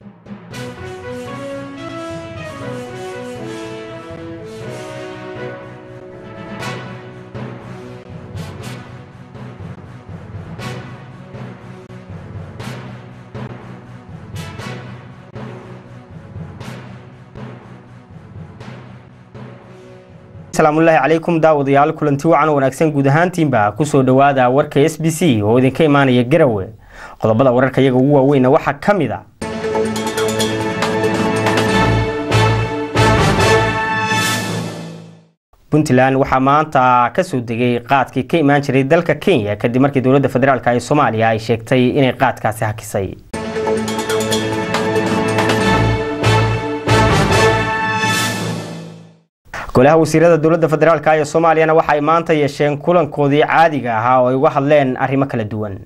asalaamullaahi calaykum daawadayaal kulanti wacan wanaagsan guud ahaantiinba kusoo dhowaada warka s b c oo idinka imaanaya garawe qodobada wararka iyaga ugu waaweyna waxaa ka mid a puntland waxaa maanta kasoo degay qaadkii ka imaan jiray dalka kenya kadib markii dowladda federaalk ee soomaaliya ay sheegtay inay qaadkaasi hakisay golaha wasiirada dowladda federaalk ee soomaaliyana waxa ay maanta yeesheen kulankoodii caadiga ahaa oo ay uga hadleen arrimo kala duwan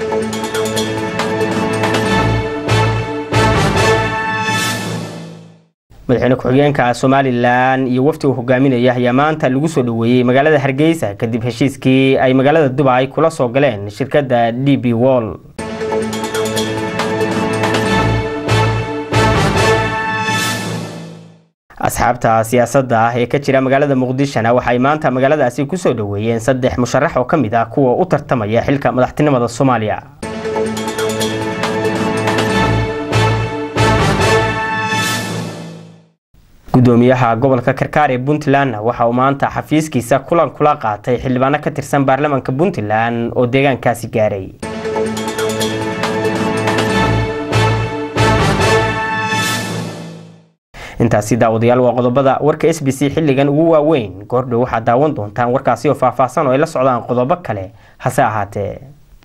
madaxweyne ku-xigeenka somalilan iyo wafti uu hogaaminaya ayaa maanta lagu soo dhoweeyey magaalada hargeysa kadib heshiiskii ay magaalada dubai kula soo galeen shirkadda d b wall asxaabta siyaasadda ah ee ka jira magaalada muqdishona waxay maanta magaaladaasi kusoo dhoweeyeen saddex musharax oo ka mid ah kuwa u tartamaya xilka madaxtinimada soomaaliya gudoomiyaha gobolka karkaar ee puntlandna waxa uu maanta xafiiskiisa kulan kula qaatay xildhibaano ka tirsan baarlamaanka puntland oo deegaankaasi gaaray intaasi daawadayaal waa qodobada warka s b c xilligan ugu waaweyn goordhow waxaad daawan doontaan warkaasi oo faahfaahsan oo ay la socdaan qodobo kale hase ahaatee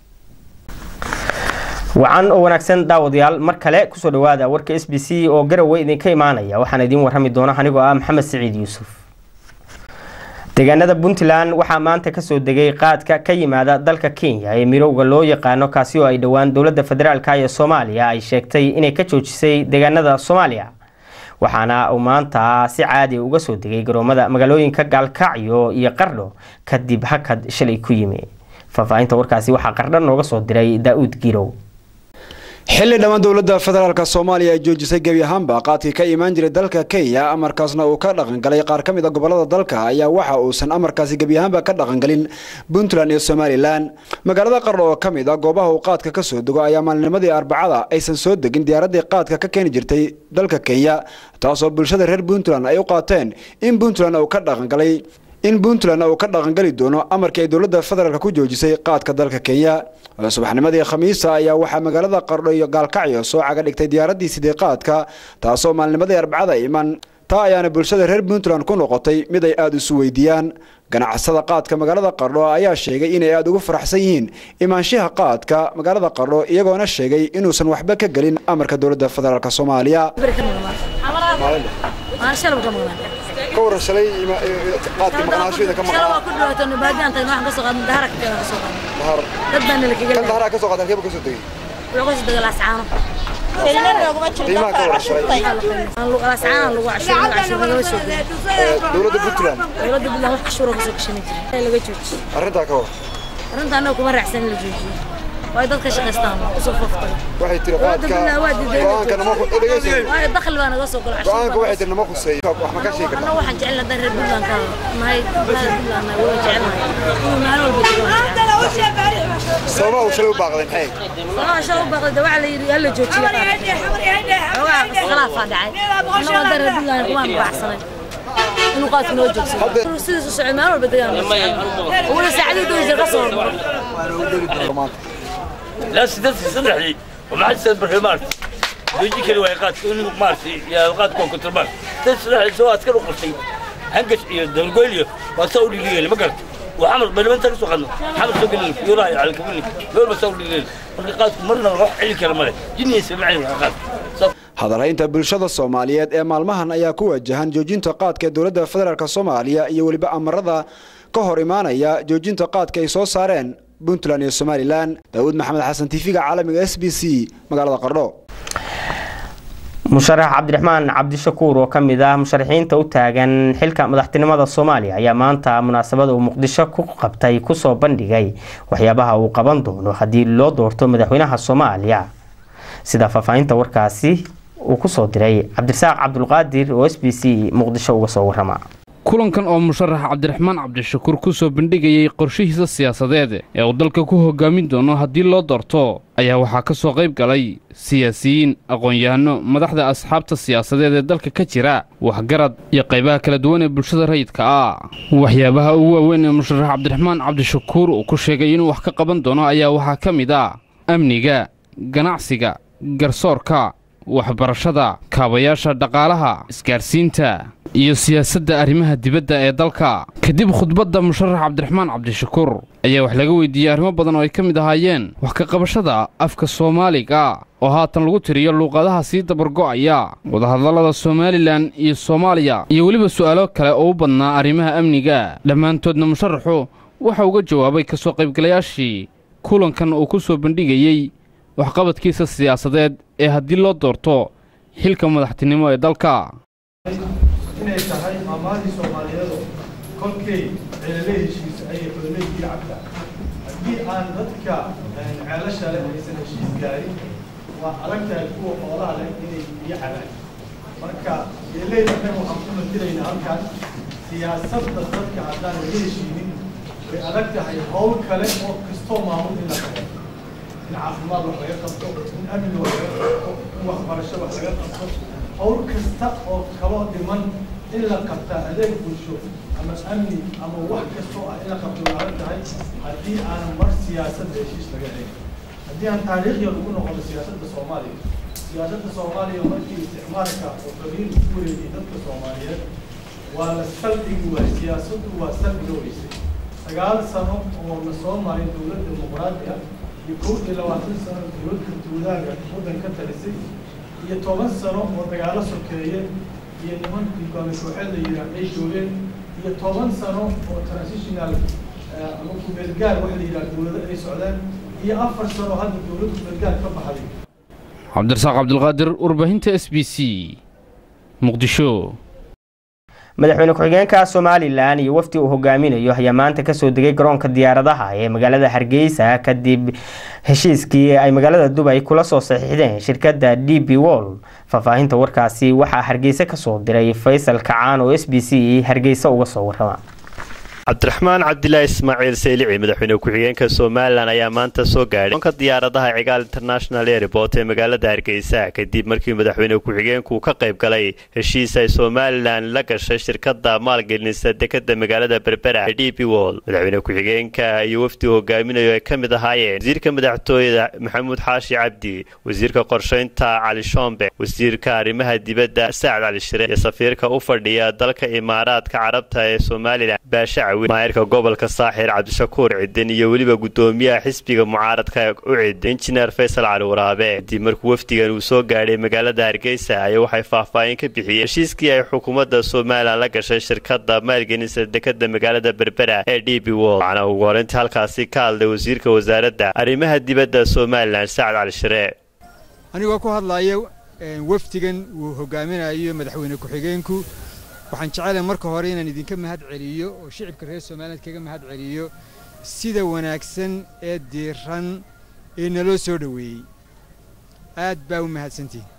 wacan oo wanaagsan daawadayaal mar kale kusoo dhawaada warka s b c oo garowe idinka imaanaya waxaan idiin warrami doona anigoo ah maxamed siciid yuusuf deegaanada puntland waxaa maanta kasoo degay qaadka ka yimaada dalka kenya ee mirowga loo yaqaano kaasi oo ay dhowaan dowladda federaalk ee soomaaliya ay sheegtay inay ka joojisay deegaanada soomaaliya waxaana uu maanta si caadi uga soo degay garoomada magaalooyinka gaalkacyo iyo qardho kadib hakad shalay ku yimi faahfaahinta warkaasi waxaa qardho nooga soo diray daa-uud girow xilli dhammaan dowladda federaalk soomaaliya ay joojisay gebi ahaanba qaadkii ka imaan jiray dalka kenya amarkaasna uu ka dhaqangalay qaar ka mid a gobolada dalka ayaa waxa uusan amarkaasi gebi ahaanba ka dhaqangalin puntland iyo somalilan magaalada qardho oo ka mid a goobaha uu qaadka ka soo dego ayaa maalinimadii arbacada aysan soo degin diyaaraddii qaadka ka keeni jirtay dalka kenya taasoo bulshada reer puntland ay u qaateen in puntland uu ka dhaqangalay in puntland uu ka dhaqangali doono amarkii ay dowladda federaalk ku joojisay qaadka dalka kenya subaxnimadii khamiisa ayaa waxaa magaalada qardho iyo gaalkacyo soo caga dhigtay diyaaraddii sidii qaadka taasoo maalnimadii arbacada iman taa ayaana bulshada reer puntland ku noqotay mid ay aada isu weydiiyaan ganacsada qaadka magaalada qardho ayaa sheegay inay aada ugu faraxsan yihiin imaanshaha qaadka magaalada qardho iyagoona sheegay inuusan waxba ka gelin amarka dowladda federaalk soomaaliya ka waran shalay qaadka maqnaashoyda ka maqnaa ka soo qaatan keeba ka soo tegey qiimaha ka waran shalay dowladda puntland arrintaa ka waran arrinta annaga kuma raacsan in la joojiyo waayo dadka shaqaystaan usoo foftay waxay tiri qaadka go-aanka nama dhegeysa waayo dakhli baa naga soo gala go-aanka waxay tiri nama khuseeyo wax ma ka sheegi kartaa annaga waxaan jecel haddaan reer puntland ka nahay bulada puntland nahay waa jecelnahay inuu maalin walba jiro sababaha uu shalay u baaqday maxay sabaa shala u baaqday de waxaa la yidhi hala joojiyo xoogaa iskhilaafaa dhacay annaga haddaan reer puntland kumaan baacsanay inuu qaadku noo joogsado sidiis u socod maalin walba degaan wala saacadii doon jir ka soo hormaro لا سدت صدحي وما حد سد بالحمار بيجي كل واحد انه مارسي يا قاد كون كنت مار تسرح سواء تكلوا قرصي هنقش دول قولي واسوي لي ما قلت وحمل بل انت سوق عنه حمل سوق لي يراي على كبني دول بسوي لي قاد مرنا نروح علي كلمه جني سمعي قاد hadalhaynta bulshada soomaaliyeed ee maalmahan ayaa ku wajahan joojinta qaadka ee dowladda federaalk soomaaliya iyo weliba amarada ka hor imaanaya joojinta qaadka ay soo saareen puntland iyo somalilan daawud maxamed xasan tv-ga caalamiga s b c magaalada qardho musharax cabdiraxmaan cabdishakuur oo ka mid ah musharaxiinta u taagan xilka madaxtinimada soomaaliya ayaa maanta munaasabada uu muqdisho ku qabtay kusoo bandhigay waxyaabaha uu qaban doono haddii loo doorto madaxweynaha soomaaliya sida faahfaahinta warkaasi uu kusoo diray cabdirasaaq cabdulqaadir oo s b c muqdisho uga soo warama kulankan oo musharax cabdiraxmaan cabdishakuur ku soo bandhigayay qorshihiisa siyaasadeed ee uu dalka ku hogaamin doono haddii loo doorto ayaa waxaa ka soo qayb galay siyaasiyiin aqoon-yahano madaxda asxaabta siyaasadeed ee dalka ka jira waxgarad iyo qaybaha kala duwan ee bulshada rayidka ah waxyaabaha ugu waaweyn ee musharax cabdiraxmaan cabdishakuur uu ku sheegay inuu wax ka qaban doono ayaa waxaa ka mid ah amniga ganacsiga garsoorka waxbarashada kaabayaasha dhaqaalaha isgaarsiinta iyo siyaasadda arrimaha dibadda ee dalka kadib khudbadda musharax cabdiraxmaan cabdishakuur ayaa wax laga weydiiyey arrimo badan oo ay ka mid ahaayeen wax ka qabashada afka soomaaliga oo haatan lagu tiriyo luuqadaha sii dabargo'aya wadahadallada somalilan iyo soomaaliya iyo weliba su'aalo kale oo u badnaa arrimaha amniga dhammaantoodna musharaxu waxa uga jawaabay ka soo qaybgalayaashii kulankan uu ku soo bandhigayey waxqabadkiisa siyaasadeed ee haddii loo doorto xilka madaxtinimo ee dalka inay tahay maamaadii soomaaliyeedu kolkay ceelale heshiis ayay xooleyii cabtaa haddii aan dadka ceelasha leh aysan heshiis gaarin waa adag tahay kuwa xoolaha leh inay biyo cabaan marka ceeleyda kan waxaan ku matelaynaa halkan siyaasadda dadka haddaan laga heshiinin way adag tahay hawl kale oo kastoo maamul in la qabo in caafimaad wax laga qabto in amni wax laga qabto in waxbarasho wax laga qabto hawl kasta oo kaloo dhiman in la qabtaa adeeg bulsho ama amni ama wax kastoo ah in la qabto way adag tahay haddii aanan mar siyaasadda heshiis laga helin haddii aan taariikhya lagu noqono siyaasadda soomaaliya siyaasadda soomaaliya markii isticmaalka oo qabiil ku wareegay dadka soomaaliyeed waa la saldhigi waay siyaasaddu waa saldhiga weysay sagaal sano oo la soo maray dowlad dimuqraadi ah iyo kow iyo labaatan sano dowladka duulaaga waddan ka talisay iyo toban sano oo dagaalo sokeeye iyo nimankii kooxeed la yidhaah ay joogeen iyo toban sano oo transitional ama kumeelgaar waxa la yidhaha dowlado ay socdeen iyo afar sano hadda dowlad kumeelgaar ka baxday cabdirasaaq cabdulqaadir warbaahinta s b c muqdisho madaxweyne ku-xigeenka somalilan iyo wafdi uu hogaaminayo ayaa maanta kasoo degay garoonka diyaaradaha ee magaalada hargeysa kadib heshiiskii ay magaalada dubay kula soo saxiixdeen shirkadda d b wol faahfaahinta warkaasi waxaa hargeysa kasoo diray faysal kacaan oo s b c hargeysa uga soo warama cabdiraxmaan cabdilaahi ismaaciil saylici madaxweyne ku-xigeenka somalilan ayaa maanta soo gaadhay garoonka diyaaradaha cigaal international airport ee magaalada hargeysa kadib markii madaxweyne ku-xigeenku ka qayb galay heshiis ay somalilan la gashay shirkada maalgelinisa dekada magaalada berbera ee d b wol madaxweyne ku-xigeenka iyo wafdi hogaaminayo ay ka mid ahaayeen wasiirka madaxtooyada maxamuud xaashi cabdi wasiirka qorsheynta cali shombe wasiirka arrimaha dibadda sacad cali shire iyo safiirka u fadhiya dalka imaaraadka carabta ee somalilan baasha maayirka gobolka saaxir cabdishakuur cidin iyo weliba gudoomiyaha xisbiga mucaaradka u cid injineer faysal cali waraabe kadib markuu wafdigan uu soo gaadhay magaalada hargeysa ayaa waxay faahfaahin ka bixiyeen heshiiskii ay xukuumadda somalilan la gashay shirkada maalgelinisa dekada magaalada berbera ee d b wol waxaana ugu horeyntii halkaasi ka hadlay wasiirka wasaaradda arrimaha dibadda somalilan sacad cali shire anigoo ku hadlaya wafdigan uu hogaaminayo madaxweyne ku-xigeenku waxaan jecelahay marka hore inaan idinka mahad celiyo oo shicibka reer somaliland kaga mahad celiyo sida wanaagsan ee diiran ee naloo soo dhoweeyey aad baa u mahadsantihin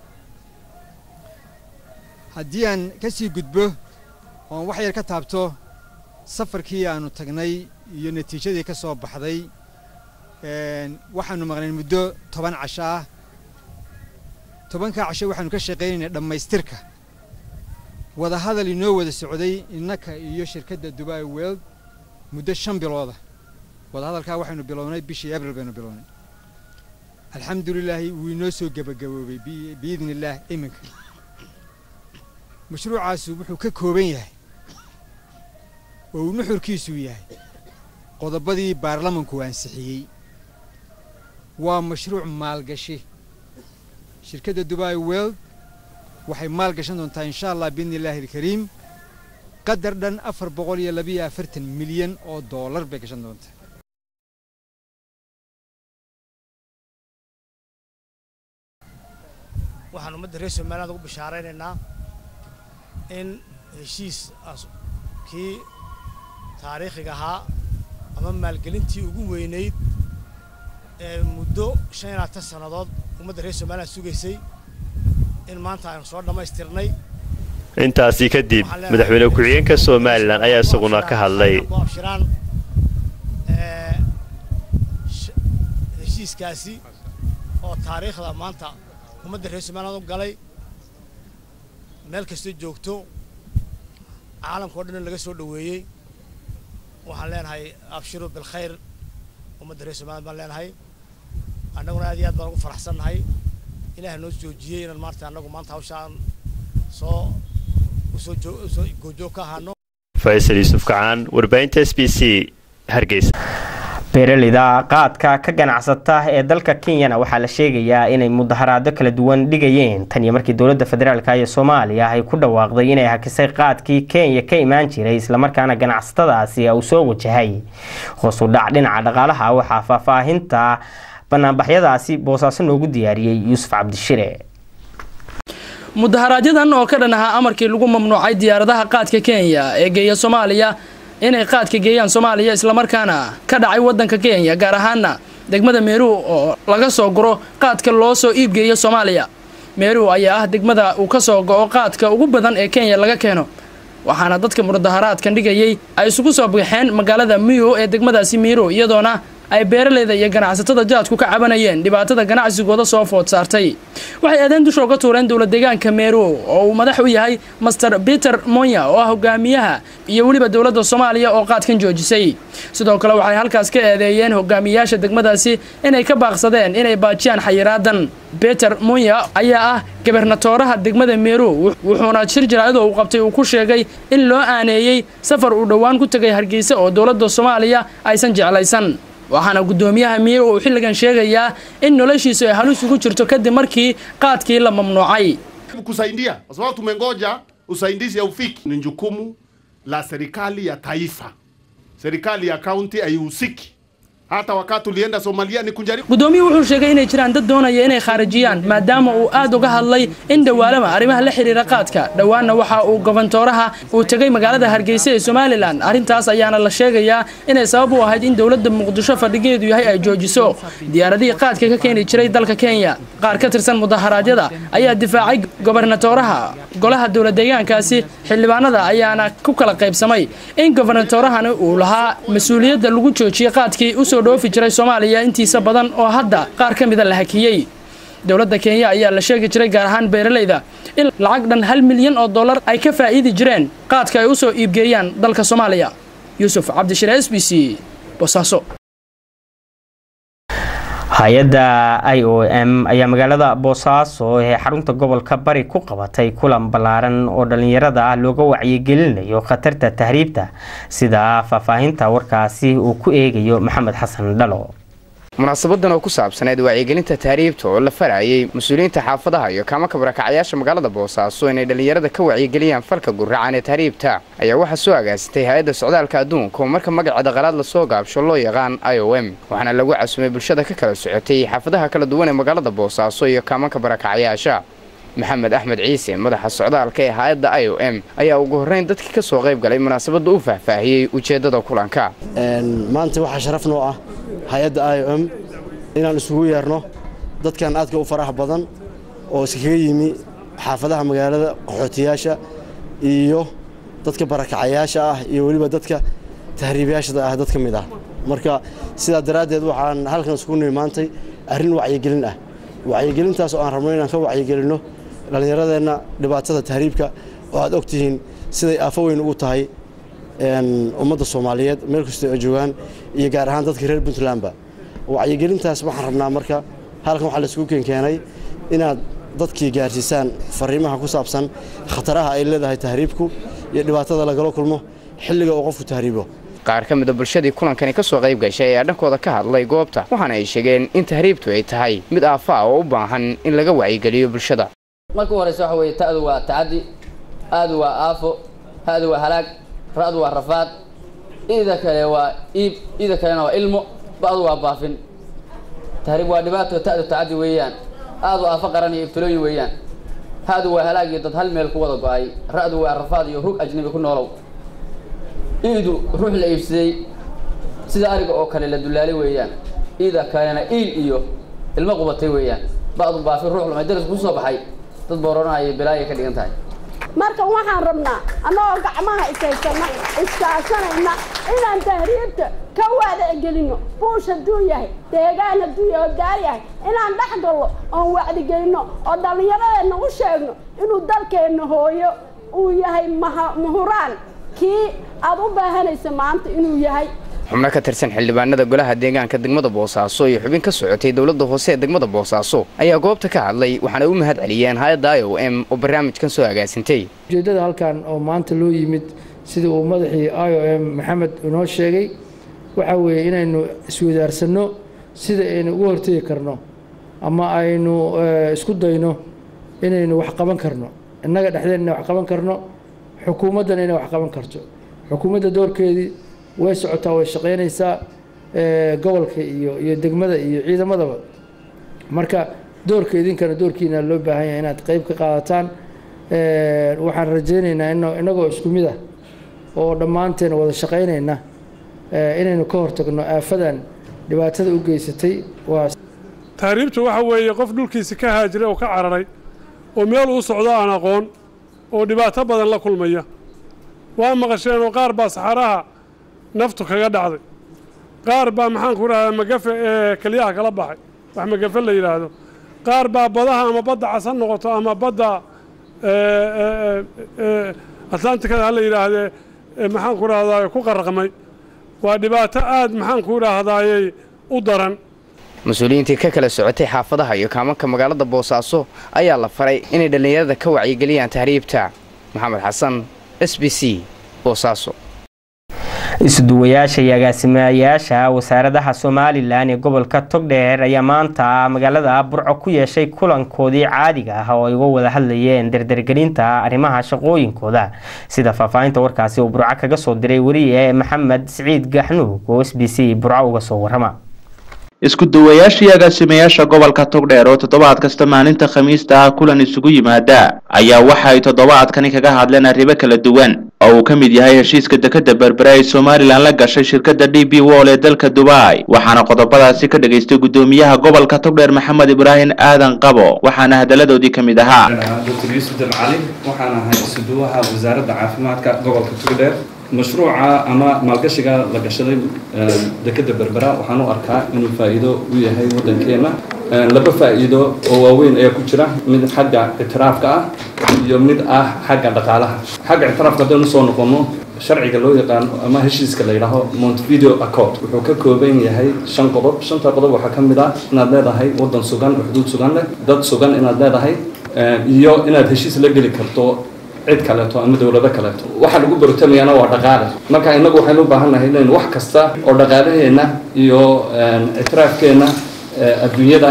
haddii aan ka sii gudbo oon wax yar ka taabto safarkii aannu tagnay iyo natiijadii ka soo baxday waxaannu maqnayn muddo toban casho ah tobankaa casho waxaannu ka shaqaynaynay dhammaystirka wadahadal inoo wada socday innaka iyo shirkadda dubai world muddo shan bilooda wadahadalkaa waxaynu bilownay bishii abril baynu bilownay alxamdulilaahi wuu inoo soo gebagaboobay biidni illaah iminka mashruucaasu wuxuu ka kooban yahay oo uu nuxurkiisuu yahay qodobadii baarlamanku ansixiyey waa mashruuc maalgashi shirkadda dubai world waxay maal gashan doontaa insha allah biidni illaahi alkariim qadar dhan afar boqol iyo labiyo afartan milyan oo doolar bay gashan doontaa waxaan ummadda reer somaliland ugu bishaaraynaynaa in heshiis kii taariikhiga ahaa ama maalgelintii ugu weynayd ee muddo shan iyo labaatan sannadood ummadda reer somaliland sugaysay in maanta aynu soo dhammaystirnay intaasi kadib madaxweyne ku-xigeenka somalilan ayaa isaguna ka hadlay abshiraan heshiiskaasi oo taariikhda maanta ummadda reer somaliland u galay meel kasta joogto caalamka o dhan laga soo dhoweeyey waxaan leenahay abshiru bilkhayr ummadda reer somaliland baan leenahay annaguna aad iyo aad baan ugu faraxsannahay ilaahay noo joojiyey inaan maarta annagu maanta hawshaan soo usoo usoo goojoog ka ahaano faysal yuusuf kacaan warbaahinta s b c hargeysa beeraleyda qaadka ka ganacsata ee dalka kenyana waxaa la sheegayaa inay mudaharaado kala duwan dhigayeen tan iyo markii dowladda federaalk ee soomaaliya ay ku dhawaaqday inay hakisay qaadkii kenya ka imaan jiray islamarkaana ganacsatadaasi uu soo wajahay hoos u dhac dhinaca dhaqaalaha waxaa faahfaahinta banaanbaxyadaasi boosaaso noogu diyaariyey yuusuf cabdishire mudaharaajadan oo ka dhan ahaa amarkii lagu mamnuucay diyaaradaha qaadka kenya ee geeya soomaaliya inay qaadka geeyaan soomaaliya islamarkaana ka dhacay waddanka kenya gaar ahaana degmada meeruu oo laga soo guro qaadka loo soo iibgeeyo soomaaliya meeruu ayaa ah degmada uu ka soo go'o qaadka ugu badan ee kenya laga keeno waxaana dadka mudaharaadkan dhigayay ay isugu soo baxeen magaalada miyo ee degmadaasi miiro iyadoona ay beeraleyda iyo ganacsatada jaadku ka cabanayeen dhibaatada ganacsigooda soo food saartay waxay aadeen dusha uga tuureen dowlad deegaanka meero oo uu madax u yahay master peter monya oo ah hogaamiyaha iyo weliba dowladda soomaaliya oo qaadkan joojisay sidoo kale waxay halkaas ka eedeeyeen hogaamiyayaasha degmadaasi inay ka baaqsadeen inay baajiyaan xayiraadan peter monya ayaa ah gabernatooraha degmada meero wuxuuna shir jaraa'idoo uu qabtay uu ku sheegay in loo aaneeyey safar uu dhowaan ku tegay hargeysa oo dowladda soomaaliya aysan jeclaysan waxaana guddoomiyaha miir uu xilligan sheegayaa in noloshiisu ay halis ugu jirto kadib markii qaadkii la mamnuucay kusaidia kwa sababu tumengoja usaidizi haufiki. Ni jukumu la serikali ya taifa, serikali ya kaunti haihusiki. Hata wakati tulienda Somalia ni kunjaribu. guddoomiyuhu wuxuu sheegay inay jiraan dad doonaya inay khaarijiyaan maadaama uu aad uga hadlay in dhowaalama arrimaha la xiriira qaadka dhowaanna waxa uu gobantooraha uu tegay magaalada hargeysa ee somalilan arrintaas ayaana la sheegayaa inay sabab u ahayd in dowladda muqdisho fadhigeedu yahay ay joojiso diyaaradihii qaadka ka keeni jiray dalka kenya qaar ka tirsan mudaharaadyada ayaa difaacay gobernatooraha golaha dowlad deegaankaasi xildhibaanada ayaana ku kala qaybsamay in gobernatoorahani uu lahaa mas-uuliyadda lagu joojiyey qaadkii usoo dhoofi jiray soomaaliya intiisa badan oo hadda qaar ka mida la hakiyey dowladda kenya ayaa la sheegi jiray gaar ahaan beeraleyda in lacag dhan hal milyan oo dollar ay ka faa'iidi jireen qaadka ay u soo iibgeeyaan dalka soomaaliya yuusuf cabdishire s b c bosaaso hay-adda i o m ayaa magaalada boosaaso ee xarunta gobolka bari ku qabatay kulan ballaaran oo dhallinyarada ah looga wacyigelinayo khatarta tahriibta sida faahfaahinta warkaasi uu ku eegayo maxamed xasan dhalo munaasabadan oo ku saabsaneed wacyigelinta tahriibta oo la farayay mas-uuliyiinta xaafadaha iyo kaamaka barakacyaasha magaalada boosaaso inay dhallinyarada ka wacyigeliyaan falka gurracan ee tahriibta ayaa waxaa soo agaasitay hay-adda socdaalka adduunka oo marka magaceeda qalaad lasoo gaabsho loo yaqaan i o m waxaana lagu casumay bulshada ka kala socotay xaafadaha kala duwan ee magaalada boosaaso iyo kaamanka barakacyaasha maxamed axmed ciise madaxa socdaalka ee hay-adda i o m ayaa ugu horreyn dadkii ka soo qayb galay munaasabadda u faahfaahiyey ujeeddada kulanka maanta waxaa sharaf noo ah hay-adda i o m inaan isugu yeerno dadkan aadka u faraha badan oo iskaga yimi xaafadaha magaalada qaxootiyaasha iyo dadka barakacayaasha ah iyo weliba dadka tahriibayaashada ah dad ka mid ah marka sidaa daraaddeed waxaan halkan isugu nimi maantay arrin wacyigelin ah wacyigelintaas oo aan rabno inaan ka wacyigelinno dhallinyaradeenna dhibaatada tahriibka oo aad og tihiin siday aafo weyn ugu tahay ummadda soomaaliyeed meel kastoo ay joogaan iyo gaar ahaan dadka reer puntlandba wacyigelintaas waxaan rabnaa marka halkan waxaa laisugu keenkeenay inaad dadkii gaarsiisaan fariimaha ku saabsan khataraha ay leedahay tahriibku iyo dhibaatada lagala kulmo xilliga uu qofku tahriibo qaar ka mida bulshadii kulankani ka soo qayb gashay ayaa dhankooda ka hadlay goobta waxaana ay sheegeen in tahriibtu ay tahay mid aafa ah oo u baahan in laga wacyigeliyo bulshada marka u horeysa waxa weeye ta'du waa tacaddi aadu waa aafo ha'du waa halaag ra'du waa rafaad ida kale waa iib ida kalena waa ilmo ba'du waa baafin tahriib waa dhibaato ta'du tacaddi weeyaan aadu aafo qaran iyo ibtilooyin weeyaan ha'du waa halaag iyo dad hal meel ku wada go'ay ra'du waa rafaad iyo rug ajnabi ku noolow iidu ruux la iibsaday sida ariga oo kale la dulaalay weeyaan iida kalena iil iyo ilmo qubatay weeyaan ba'du baafin ruux lumay daris ku soo baxay dad booranaya bilaayay ka dhigan tahay marka waxaan rabnaa annagoo gacmaha ishaysana iskaashanayna inaan tahriibta ka wadagelino buush hadduu yahay deegaan hadduu yahay oo daar yahay inaan dhex gallo oon wacdigelino oo dhallinyaradeenna u sheegno inuu dalkeenna hooyo uu yahay maha muhuraan kii aad u baahanaysa maanta inuu yahay xubno ka tirsan xildhibaanada golaha deegaanka degmada boosaaso iyo xubin ka socotay dowladda hoose ee degmada boosaaso ayaa goobta ka hadlay waxaana u mahad celiyeen hay-adda i o m oo barnaamijkan soo agaasintay ujeeddada halkan oo maanta loo yimid sida uu madaxii i o m maxamed inoo sheegay waxaa weeye inaynu iswadaarsanno sida aynu uga hortegi karno ama aynu isku dayno inaynu wax qaban karno innaga dhexdeen inay wax qaban karno xukuumaddana inay wax qaban karto xukuumadda doorkeedii way socotaa way shaqaynaysaa gobolka iyo iyo degmada iyo ciidamadaba marka doorka idinkana doorkiina loo baahan yahay inaad qeyb ka qaadataan waxaan rajaynaynaa in innagoo isku mid ah oo dhammaanteen wada shaqaynayna inaynu ka hortagno aafadan dhibaatada u geysatay waa tahriibtu waxa weeye qof dhulkiisi ka haajiray oo ka cararay oo meel uu socdo aan aqoon oo dhibaato badan la kulmaya waa maqasheen oo qaar baa saxaraha naftu kaga dhacday qaar baa maxaanku idhahdaa magafe ee keliyaha kala baxay wax magafe la yidhaahdo qaar baa badaha ama badda casan noqoto ama badda atlantikada ha la yidhaahdee maxaanku idhahdaa ku qaraqmay waa dhibaato aad maxaanku idhaahdayey u daran mas-uuliyiintii ka kala socotay xaafadaha iyo kaamanka magaalada boosaaso ayaa la faray inay dhallinyarada ka wacyigeliyaan tahriibta maxamed xasan s b c boosaaso isuduwayaasha iyo agaasimayaasha wasaaradaha somalilan ee gobolka togdheer ayaa maanta magaalada burco ku yeeshay kulankoodii caadiga ah oo ay uga wada hadlayeen dardargelinta arrimaha shaqooyinkooda sida faahfaahinta warkaasi uu burco kaga soo diray weriye maxamed siciid gaxnuug oo s b c burco uga soo warama isku duwayaashii agaasimayaasha gobolka togdheer oo toddobaad kasta maalinta khamiista ah kulan isugu yimaada ayaa waxa ay toddobaadkani kaga hadleen arrimo kala duwan oo uu ka mid yahay heshiiska dekadda berbere ay somalilan la gashay shirkadda d b wol ee dalka dubai waxaana qodobadaasi ka dhagaystay guddoomiyaha gobolka togdheer maxamed ibraahim aadan qabo waxaana hadaladoodii ka mid ahaa dr yuusuf dabcali waxaan ahay isuduwaha wasaaradda caafimaadka gobolka togdheer mashruuca ama maalgashiga la gashaday dekadda berbera waxaan u arkaa inuu faa'iido u yahay waddankeenna laba faa'iido oo waaweyn ayaa ku jira mid xagga ictiraafka ah iyo mid ah xagga dhaqaalaha xagga ictiraafka haddaynu soo noqono sharciga loo yaqaano ama heshiiska la yidhaaho montevideo accord wuxuu ka kooban yahay shan qodob shanta qodob waxaa ka mid ah inaad leedahay waddan sugan oo xuduud sugan leh dad sugan inaad leedahay iyo inaad heshiis la geli karto cid kaleeto ama dowlado kaleeto waxa lagu barotamayaana waa dhaqaale marka innagu waxaynu u baahan nahay inaynu wax kasta oo dhaqaalaheenna iyo ictiraafkeenna adduunyada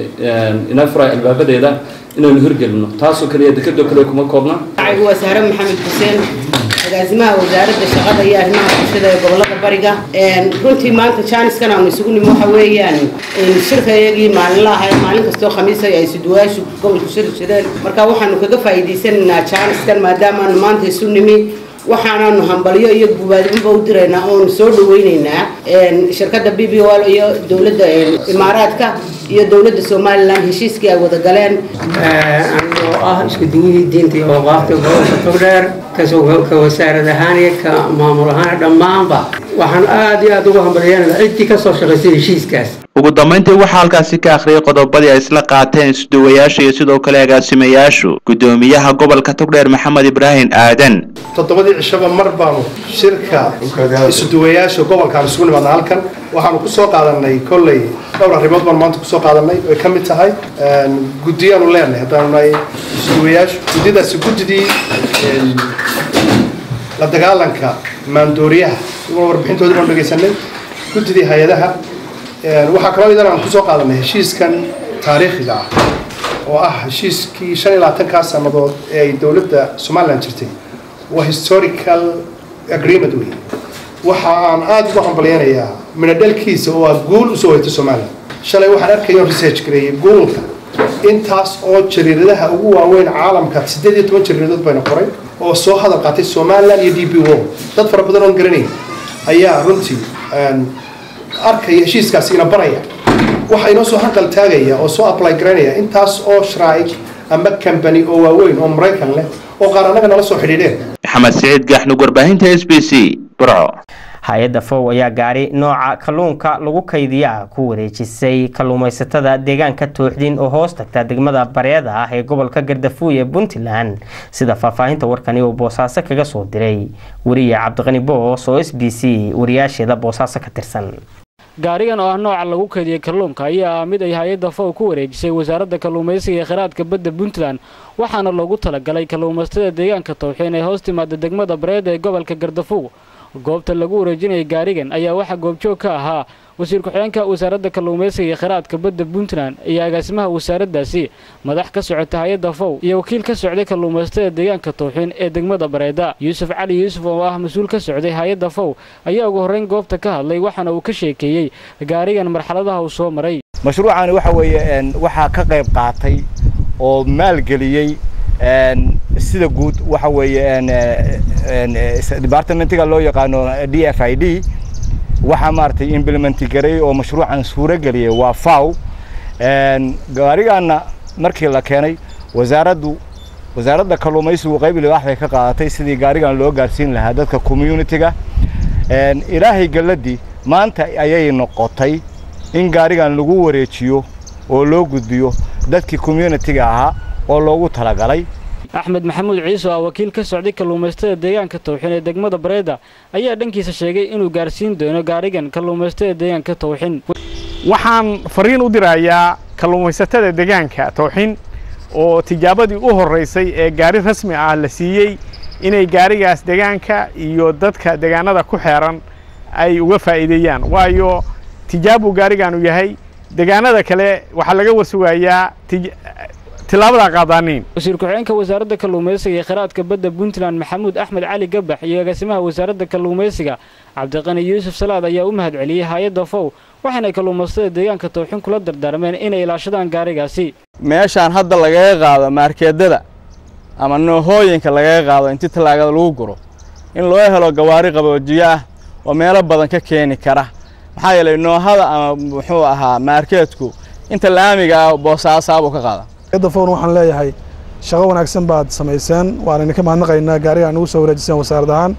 inaa furay albaabadeeda inaynu hirgelino taasoo kaliya dekadoo kale kuma koobna waa sahre maxamed xuseen agaasimaha wasaaradda shaqada iyo arrimaha bulshada ee gobolada bariga runtii maanta jaaniskan aanu isugu nimi waxa weeyaan shirkayagii maalinlaha ee maalin kastoo khamiisa ay suduwaashu gobolku shirshireen marka waxaanu kaga faa'iidaysanaynaa jaaniskan maadaamaanu maanta isu nimi waxaanaanu hambalyo iyo gubaadinba u diraynaa oonu soo dhaweynaynaa shirkadda b b wal iyo dowladda imaaraadka iyo dowladda somalilan heshiiskii ay wada galeen oo ah isku duwihii diinta iyo awqaafta gobolka togdheer kasoo ka wasaarad ahaan iyo ka maamul ahaan dhammaanba waxaan aad iyo aad ugu hambalyeynaa ciddii kasoo shaqaysay heshiiskaas ugu dambayntii waxaa halkaasi ka akhriyay qodobadii ay isla qaateen isuduwayaasha iyo sidoo kale agaasimayaashu guddoomiyaha gobolka togdheer maxamed ibraahim aadan toddobadii cishaba mar baanu shirka isuduwayaasha gobolkaan isugu nimaadna halkan waxaanu ku soo qaadanay kolley dhowr arrimood baan maanta kusoo qaadanay ay ka mid tahay guddiyaanu leenahay haddaanu nahay isuduwayaashu guddidaasi guddidii la dagaalanka maandooriyaha iyaguna warbixintoodii baanu dhegaysanay guddidii hay-adaha waxaa kaloo idan aan kusoo qaadanay heshiiskan taariikhiga ah oo ah heshiiskii shan iyo labaatankaa sannadood ee ay dowladda somalilan jirtay waa historical agreement wey waxa aan aada ugu hambalyeynayaa midhadhalkiisa oo ah guul usoo weyta somalilan shalay waxaan arkaya research gareeyay goolka intaas oo jariiradaha ugu waaweyn caalamka siddeed iyo toban jariiradood bayna qoray oo soo hadal qaatay somalilan iyo d b wo dad fara badan oon garanay ayaa runtii arkaya heshiiskaasi ina baraya waxa inoo soo hanqal taagaya oo soo apply garaynaya intaas oo sharaa'ig ama company oo waaweyn oo maraykan leh oo qaar annaga nala soo xidhiidheen maxamed siciid gaaxnug warbaahinta s b c burco hay-adda fow ayaa gaari nooca kalluunka lagu kaydiya ku wareejisay kalluumaysatada deegaanka tooxdin oo hoos tagta degmada bareeda ah ee gobolka gardafuuy ee puntland sida faahfaahinta warkani uu boosaaso kaga soo diray weriye cabdiqani boos oo s b c wariyaasheeda boosaaso ka tirsan gaarigan oo ah nooca lagu kaydiyey kalluunka ayaa ah mid ay hay-adda fow ku wareejisay wasaaradda kalluumaysiga ee kheyraadka badda puntland waxaana loogu talagalay kalluumaysatada deegaanka towxiin ee hoos timaada degmada bareeda ee gobolka gardafuug goobta lagu wareejinayay gaarigan ayaa waxaa goobjoog ka ahaa wasiir ku-xigeenka wasaaradda kalluumaysiga ee kheyraadka badda puntland iyo agaasimaha wasaaraddaasi madax ka socota hay-adda fow iyo wakiil ka socday kalluumaysatada deegaanka towxiin ee degmada bareeda yuusuf cali yuusuf oo ah mas-uul ka socday hay-adda fow ayaa ugu horrayn goobta ka hadlay waxaana uu ka sheekeeyey gaarigan marxaladaha uu soo maray mashruucani waxa weeye waxaa ka qayb qaatay oo maalgeliyey sida guud waxa weeye departmentiga loo yaqaano d f i d waxaa maaragtay implementi garay oo mashruucan suuro geliyay waa faw gaarigaana markii la keenay wasaaraddu wasaaradda kalluumaysigu qayb libaax bay ka qaadatay sidii gaarigan loo gaarsiin lahaa dadka communitiga ilaahay galladii maanta ayay noqotay in gaarigan lagu wareejiyo oo loo gudbiyo dadkii communitiga ahaa oo loogu talagalay axmed maxamuud ciise oo ah wakiil ka socday kalluumaysatada deegaanka towxin ee degmada bareeda ayaa dhankiisa sheegay inuu gaarsiin doono gaarigan kalluumaysatada deegaanka towxin waxaan fariin u dirayaa kalluumaysatada deegaanka towxin oo tijaabadii u horraysay ee gaari rasmi ah la siiyey inay gaarigaas deegaanka iyo dadka deegaanada ku xeeran ay uga faa'iideeyaan waayo tijaabuu gaarigaanu yahay deegaanada kale waxaa laga wasugayaa tilaabada qaadaaniin wasiir ku-xigeenka wasaaradda kalluumaysiga ee kheyraadka badda puntland maxamuud axmed cali gabax iyo agaasimaha wasaaradda kalluumaysiga cabdiqani yuusuf salaad ayaa u mahad celiyey hay-adda fow waxaanay kalluumaysatada deegaanka towxin kula dardaarmeen inay ilaashadaan gaarigaasi meeshaan hadda lagaga qaado maarkeedada ama noohooyinka lagaga qaado intii tallaagada lagu guro in loo helo gawaari qaboojiyo ah oo meelo badan ka keeni kara maxaa yeelay noohada ama muxuu ahaa maarkeedku inta laamiga ah boosaasaabuu ka qaada da fown waxaan leeyahay shaqo wanaagsan baad samayseen waan idinka mahadnaqaynaa gaariga nagu soo wareejiseen wasaarad ahaan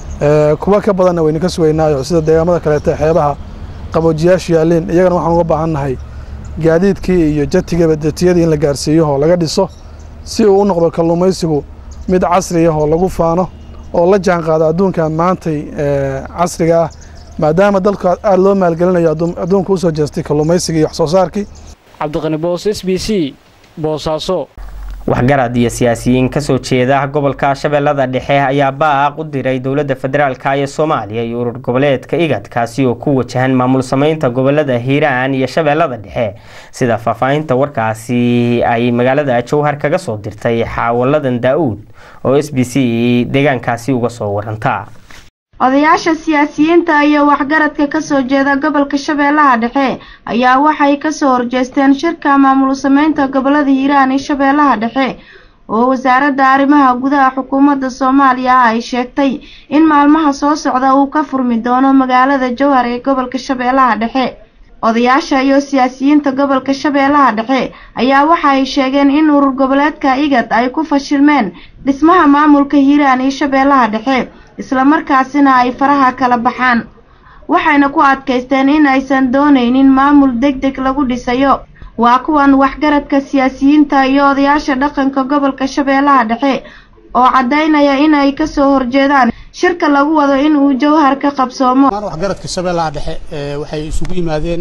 kuwa ka badanna waynu ka sugaynaayo sida deegaamada kaleeta xeebaha qaboojiyaashu yaalliin iyagana waxaan uga baahan nahay gaadiidkii iyo jatigaba datiyadii in la gaarsiiyo oo laga dhiso si uu u noqdo kalluumaysigu mid casri ah oo lagu faano oo la jaan qaado adduunka maantay casriga ah maadaama dalka aada loo maalgelinayo adduunka usoo jeestay kalluumaysigii iyo wax soo saarkii cabdiqani boos s b c boosaaso waxgarad iyo siyaasiyiin kasoo jeeda gobolka shabeellada dhexe ayaa baaq u diray dowladda federaalka ee soomaaliya iyo urur goboleedka igad kaasi oo ku wajahan maamul sameynta gobolada hiiraan iyo shabeellada dhexe sida faahfaahinta warkaasi ay magaalada jowhar kaga soo dirtay xaawaladan daa-uud oo s b c deegaankaasi uga soo waranta odayaasha siyaasiyiinta iyo waxgaradka kasoo jeeda gobolka shabeellaha dhexe ayaa waxay kasoo horjeesteen shirka maamul sameynta gobolada hiiraan iyo shabeellaha dhexe oo wasaaradda arrimaha gudaha xukuumadda soomaaliya ay sheegtay in maalmaha soo socda uu ka furmi doono magaalada jowhar ee gobolka shabeellaha dhexe odayaasha iyo siyaasiyiinta gobolka shabeellaha dhexe ayaa waxa ay sheegeen in urur goboleedka igad ay ku fashilmeen dhismaha maamulka hiiraan iyo shabeellaha dhexe islamarkaasina ay faraha kala baxaan waxayna ku adkaysteen in aysan doonaynin maamul deg deg lagu dhisayo waa kuwan waxgaradka siyaasiyiinta iyo odayaasha dhaqanka gobolka shabeellaha dhexe oo caddaynaya inay kasoo horjeedaan shirka lagu wado in uu jowhar ka qabsoomo waxgaradka shabeellaha dhexe waxay isugu yimaadeen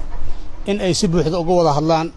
in ay si buuxda uga wada hadlaan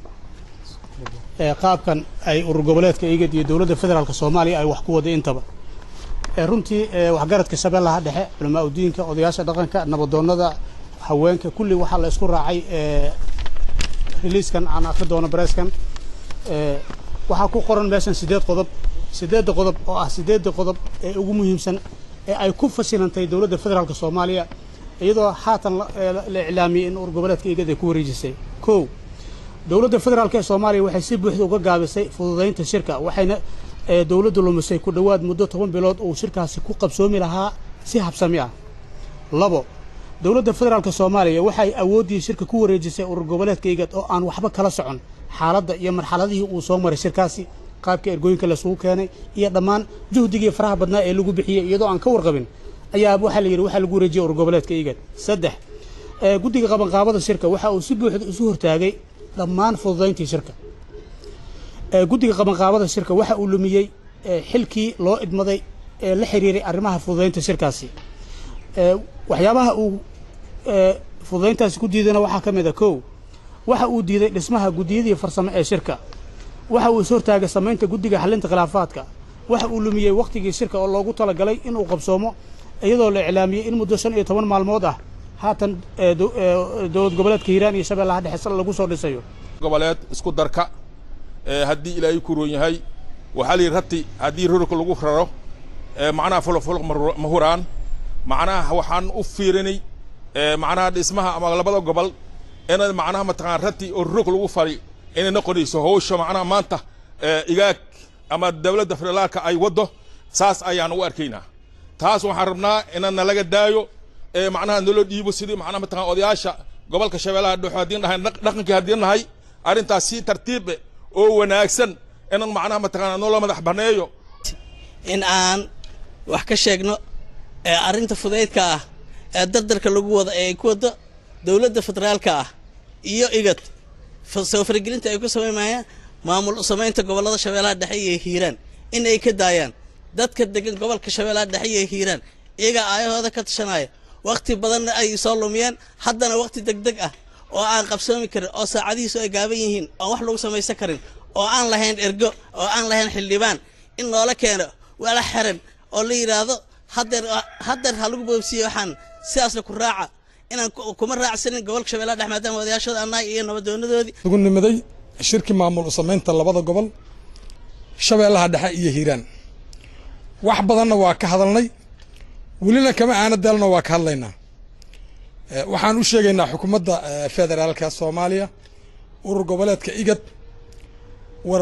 qaabkan ay urur goboleedka igad iyo dowladda federaalk soomaaliya ay wax ku wada intaba runtii waxgaradka shabeellaha dhexe culamaa udiinka odayaasha dhaqanka nabadoonnada haweenka kulli waxaa la isku raacay riliiskan aan akri doono bareeskan waxaa ku qoran meeshan sideed qodob sideedda qodob oo ah sideedda qodob ee ugu muhiimsan ee ay ku fashilantay dowladda federaalk soomaaliya iyadoo haatan la iclaamiyey in urur goboleedka igad ay ku wareejisay kow dowladda federaalk ee soomaaliya waxay si buuxda uga gaabisay fududaynta shirka waxayna dowladdu lumisay ku dhowaad muddo toban bilood uu shirkaasi ku qabsoomi lahaa si habsami ah labo dowladda federaalk soomaaliya waxay awooddii shirka ku wareejisay urur goboleedka igad oo aan waxba kala socon xaaladda iyo marxaladihii uu soo maray shirkaasi qaabka ergooyinka lasugu keenay iyo dhammaan juhdigii faraha badnaa ee lagu bixiyey iyadoo aan ka warqabin ayaa waxaa la yidhi waxaa lagu wareejiyey urgoboleedka igad saddex guddiga qabanqaabada shirka waxa uu si buuxda isu hortaagay dhammaan fududayntii shirka guddiga qabanqaabada shirka waxa uu lumiyey xilkii loo idmaday ee la xiriiray arrimaha fududaynta shirkaasi waxyaabaha uu fududayntaasi ku diidayna waxaa ka mid a kow waxa uu diiday dhismaha guddiyadii farsamo ee shirka waxa uu is hortaagay samaynta guddiga xalinta khilaafaadka waxa uu lumiyey wakhtigii shirka oo loogu talagalay inuu qabsoomo iyadoo la iclaamiyey in muddo shan iyo toban maalmood ah haatan dowlad goboleedka hiiraan iyo shabeellaha dhexe lagu soo dhisayo goboleed isku darka haddii ilaahay ku roon yahay waxaa la yidhi rati haddii rurka lagu raro macnaha fulofulq ma huraan macnaha waxaan u fiirinay macnaha dhismaha ama labada gobol inay macnaha mataqaan rati oo rurk lagu fari inay noqonayso hawsha macnaha maanta igaag ama dowladda federaalka ay waddo saas ayaan u arkaynaa taas waxaan rabnaa inaan nalaga daayo macnaha naloo dhiibo sidii macnaha mataqaan odayaasha gobolka shabeellaha dhexe haddii nahay dhaqankii haddii nahay arrintaas si tartiibe oo wanaagsan inaan macnaha mataqaana naloo madax baneeyo in aan wax ka sheegno ee arrinta fudaydka ah ee dardarka lagu wada ee ay ku wado dowladda federaalka ah iyo igad soo faragelinta ay ku samaymayaan maamul samaynta gobollada shabeellaha dhexe iyo hiiraan in ay ka daayaan dadka degan gobolka shabeellaha dhexe iyo hiiraan iyagaa aayahooda ka tashanaya wakhti badanna ay soo lumiyeen haddana wakhti degdeg ah oo aan qabsoomi karin oo saacadihiisu ay gaaban yihiin oon wax lagu samaysan karin oo aan lahayn ergo oo aan lahayn xildhibaan in loola keeno wala xiran oo la yidhaahdo haddeer haddeer ha lagu boobsiiye waxaan sidaasna ku raaca inaan kuma raacsanin gobolka shabeellaha dhexe maadaama odayaashooda annaga iyo nabadoonadoodii ugu nimiday shirkii maamul u samaynta labada gobol shabeellaha dhexe iyo hiiraan wax badanna waa ka hadalnay welina kama aana daalna waa ka hadlaynaa waxaan u sheegaynaa xukuumadda federaalka soomaaliya urur goboleedka igad war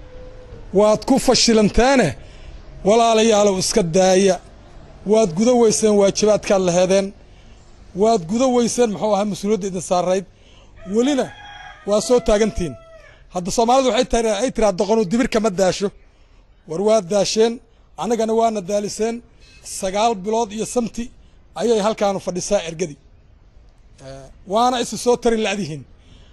waad ku fashilanteene walaalayaalow iska daaya waad guda weyseen waajibaadkaad laheedeen waad guda weyseen muxuu ahaa mas-uuliyadda idin saarayd welina waa soo taagantihiin hadda soomaalidu waxay ay tiraa doqonu dibir kama daasho war waad daasheen annagana waana daaliseen sagaal bilood iyo samti ayay halkaanu fadhisaa ergadii waana isi soo tari la'dihiin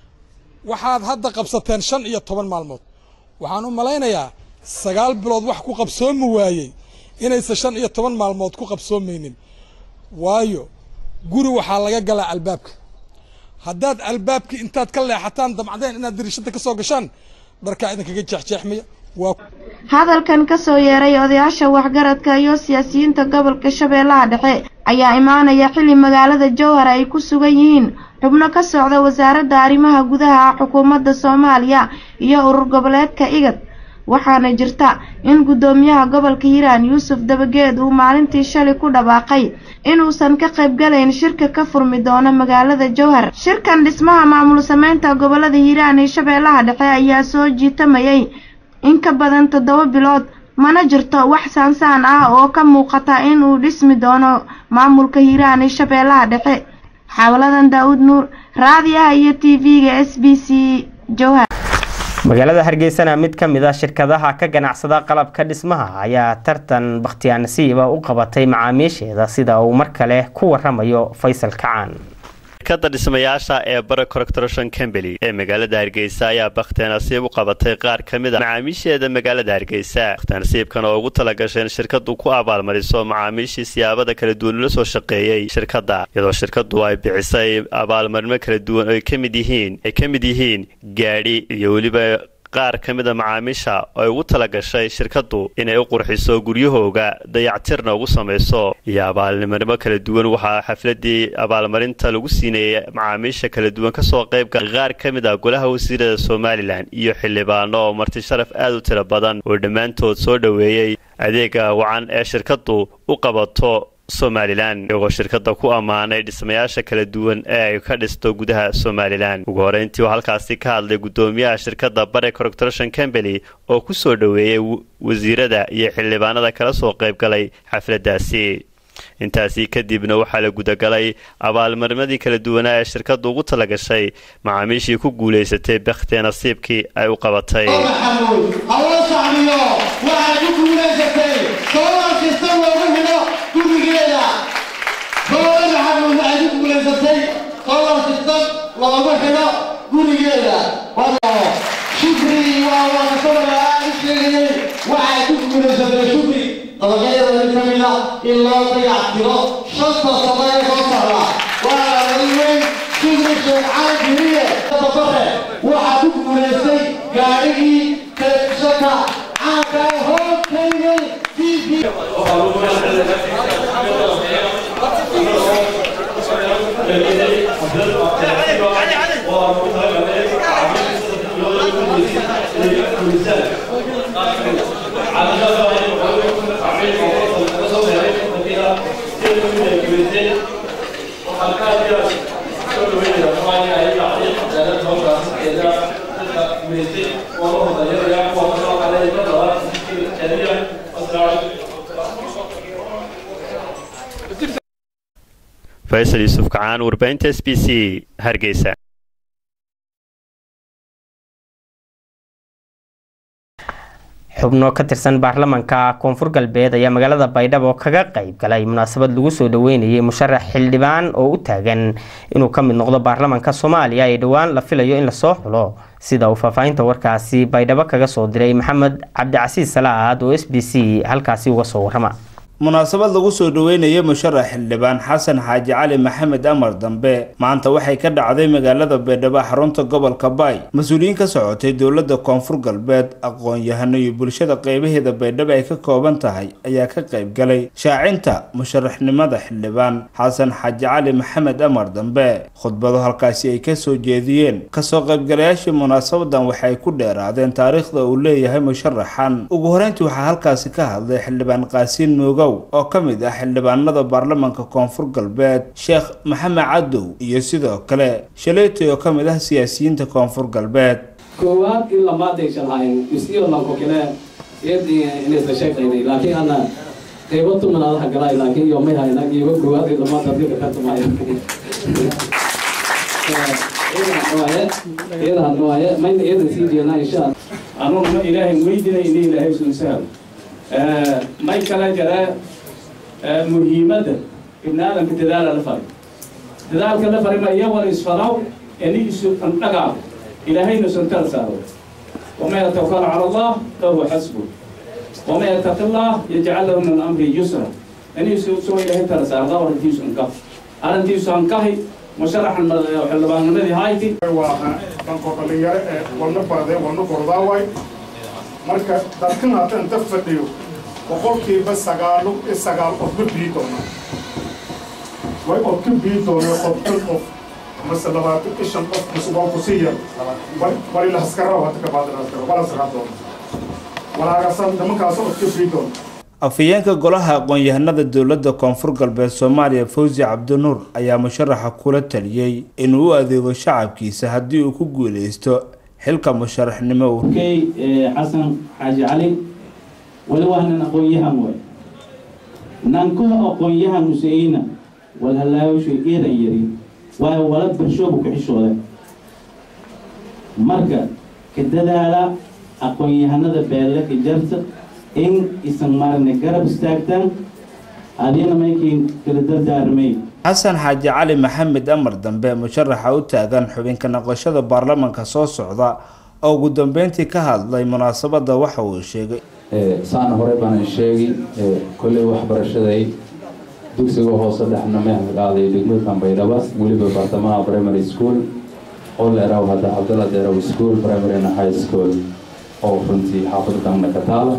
waxaad hadda qabsateen shan iyo toban maalmood waxaan u malaynayaa sagaal bilood wax ku qabsoomi waayey inaysan shan iyo toban maalmood ku qabsoomaynin waayo guri waxaa laga galaa albaabka haddaad albaabkii intaad ka leexataan damcdeen inaad dariishada ka soo gashaan dharkaa idinkaga jeexjeexmaya waa hadalkan ka soo yeeray odayaasha waxgaradka iyo siyaasiyiinta gobolka shabeellaha dhexe ayaa imaanaya xilli magaalada jowhar ay ku sugan yihiin xubno ka socda wasaaradda arrimaha gudaha xukuumadda soomaaliya iyo urur goboleedka igad waxaana jirta in guddoomiyaha gobolka hiiraan yuusuf dabageed uu maalintii shalay ku dhawaaqay inuusan ka qaybgalayn shirka ka furmi doono magaalada jowhar shirkan dhismaha maamul sameynta gobolada hiiraan iyo shabeellaha dhexe ayaa soo jiitamayay in ka badan toddoba bilood mana jirto wax saansaan ah oo ka muuqata in uu dhismi doono maamulka hiiraan iyo shabeellaha dhexe xawladan daawud nuur raadiyaha iyo t v-ga s b c jowhar magaalada hargeysana mid ka mid a shirkadaha ka ganacsada qalabka dhismaha ayaa tartan bakhtiyaa nasiiba u qabatay macaamiisheeda sida uu mar kale ku waramayo faysal kacaan shirkada dhismayaasha ee bara correctoration combany ee magaalada hargeysa ayaa bakhtiya nasiib u qabatay qaar ka mid a macaamiisheeda magaalada hargeysa bakhtiya nasiibkan oo ugu talagashay in shirkadu ku abaalmariso macaamiishii siyaabada kala duwan ula soo shaqeeyey shirkadda iyadoo shirkadu ay bixisay abaalmarimo kala duwan ay ka mid yihiin ay ka mid yihiin gaadhi iyo weliba qaar ka mid a macaamiisha ay ugu talagashay shirkaddu inay u qurxiso guryahooga dayactirna ugu samayso iyo abaalnimo kala duwan waxaa xafladii abaalmarinta lagu siinayay macaamiisha kala duwan kasoo qaybga qaar ka mid ah golaha wasiirada somalilan iyo xildhibaano oo marti sharaf aad u tiro badan oo dhammaantood soo dhoweeyey adeega wacan ee shirkaddu u qabato somalilan iyagoo shirkadda ku ammaanay dhismayaasha kala duwan ee ay ka dhisto gudaha somalilan ugu horeyntii oo halkaasi ka hadlay guddoomiyaha shirkadda bare correctoration combany oo ku soo dhoweeyey wasiirada iyo xildhibaanada kala soo qayb galay xafladdaasi intaasi kadibna waxaa la gudagalay abaalmarnimadii kala duwanaa ee shirkaddu ugu talagashay macaamiishii ku guulaysatay bakhtee nasiibkii ay u qabatay loogu xidho gurigeeda shukri waa waanasabaa aad u sheegayay waxay ku guulaysatay shukri dabaqyada mid ka mida in loo dayactiro shanta sano ee soo socda waa laga weyn shukri sheekh cali jiriye dabare waxaa ku guulaystay gaadhigii telefishanka caanka ee hoogkaygay faysal yuusuf kacaan warbaahinta s b c hargeysa xubno ka tirsan baarlamaanka koonfur galbeed ayaa magaalada baydhabo kaga qayb galay munaasabad lagu soo dhaweynayay musharax xildhibaan oo u taagan inuu ka mid noqdo baarlamaanka soomaaliya ee dhowaan la filayo in lasoo xulo sida uu faahfaahinta warkaasi baydhabo kaga soo diray maxamed cabdicasiis salaad oo s b c halkaasi uga soo warrama munaasabad lagu soo dhaweynayay musharax xildhibaan xasan xaaji cali maxamed amar dambe maanta waxay ka dhacday magaalada baydhabo xarunta gobolka baay mas-uuliyiin ka socotay dowladda koonfur galbeed aqoon-yahano iyo bulshada qeybaheeda baydhabo ay ka kooban tahay ayaa ka qayb galay shaacinta musharaxnimada xildhibaan xasan xaaji cali maxamed amar dambe khudbado halkaasi ay kasoo jeediyeen kasoo qaybgalayaashii munaasabadan waxay ku dheeraadeen taariikhda uu leeyahay musharaxan ugu horeyntii waxaa halkaasi ka hadlay xildhibaan qaasiin mooga oo ka mid ah xildhibaanada baarlamaanka koonfur galbeed sheekh maxamed cadow iyo sidoo kale shaleetay oo ka mid ah siyaasiyiinta koonfur galbeed koowaad in lamaadaysan hayn isiyolanko kale inaysa sheeqaynay laakiin ana qaybo tumanaadaha galay laakiin iyo may hayna iyo koowaad in lamaad dadka ka tumayo iyadan waaye mayna iyadan sii jeednaa insha allah anuguna ilaahay weydinay in ilaahay soo sahlo may kala jira muhiimadda ibni aadamka dadaala la faray dadaalka la faray ma iyagoo isfaraw ini isu andhagaab ilaahayna sun kala saaro وما يتوكل على الله فهو حسبه وما يتق الله يجعل له من امره يسرا اني سوى الهي ترى سار الله ورتيس انكف ارنتيس انكهي مشرح الحلبان الذي هايتي danko dhalinyaro ee wadno baadee wadno gordaaway marka dadkan hadda inta fadhiyo boqolkiiba sagaalo sagaal qof ma bii doona way qof ka bii doona qofkan qof mase labaatan iyo shan qof mase waa ku sii yar bari la haskaraw hadda ka baadin haskaro wala sagaa doona walaagasan nimankaas qof ka bii doona afhayeenka golaha aqoon-yahanada dowladda koonfur galbeed soomaaliya fawzi cabdinuur ayaa musharaxa kula taliyey inuu u adeego shacabkiisa haddii uu ku guuleysto xilka musharaxnimo kay xasan xaaji cali wali waa nin aqoon-yahan way nankaha aqoon-yahan museyna walhalaawasho eedan yari waayo wala barshoobu ku xishooda marka ka dadaala aqoon-yahanada beelle ka jarta in isan marne garab istaagtaan adina maykiin kala dardaarmay xasan xaaji cali maxamed amar dambe musharaxa u taagan xubinka noqoshada baarlamaanka soo socda oo ugu dambeyntii ka hadlay munaasabadda waxa uu sheegay saana hore baanan sheegi kolley waxbarashaday dugsiga hoose dhexna maxmed aaday degmooyinkan baydhaba weliba bartamaha primary school oo leeraw hadda cabdalla deeraw school primary and high school oo runtii xaafadkanna ka taala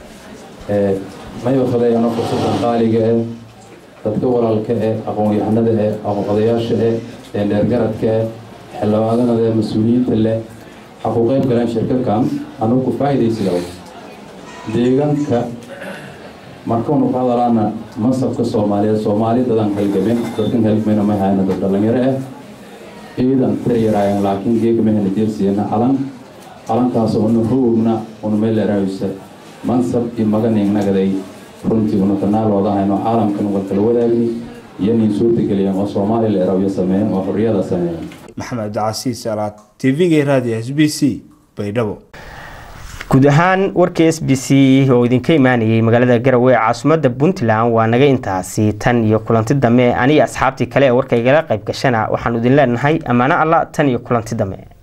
mayba fadayano fursadan qaaliga eh dadka walaalka eh aqoon-yahanada eh odayaasha eh dheergaradka eh xildhibaanada eh mas-uuliyiinta leh waxaa ku qayb galeen shirkakan anugu ku faa'iidaysiga deegaanka markanu ku hadalaana masabka soomaaliyeed soomaali dadan halgamen dadkan halgamena may hayna dad dhalinyaro ah ciidan tiryaraayan laakiin geega mahayna jeelsiyana calan calankaas una howgna una meeleraysa mansab iyo maganing nagaday runtii una kanaaloodanayno caalamkan war kala wadaagni iyo nin suurtageliyeen oo soomaaliya la eraabyo sameeyeen oo xorriyada sameeyeen maxamed casiis alaad tv-ga raadiyo s b c baydhabo guud ahaan warkii s b c oo idinka imaanayay magaalada garowe ee caasimadda puntland waa naga intaasi tan iyo kulanti dambe aniga asxaabtii kale ee warka igala qayb gashana waxaanu idin leenahay ammaano alla tan iyo kulanti dambe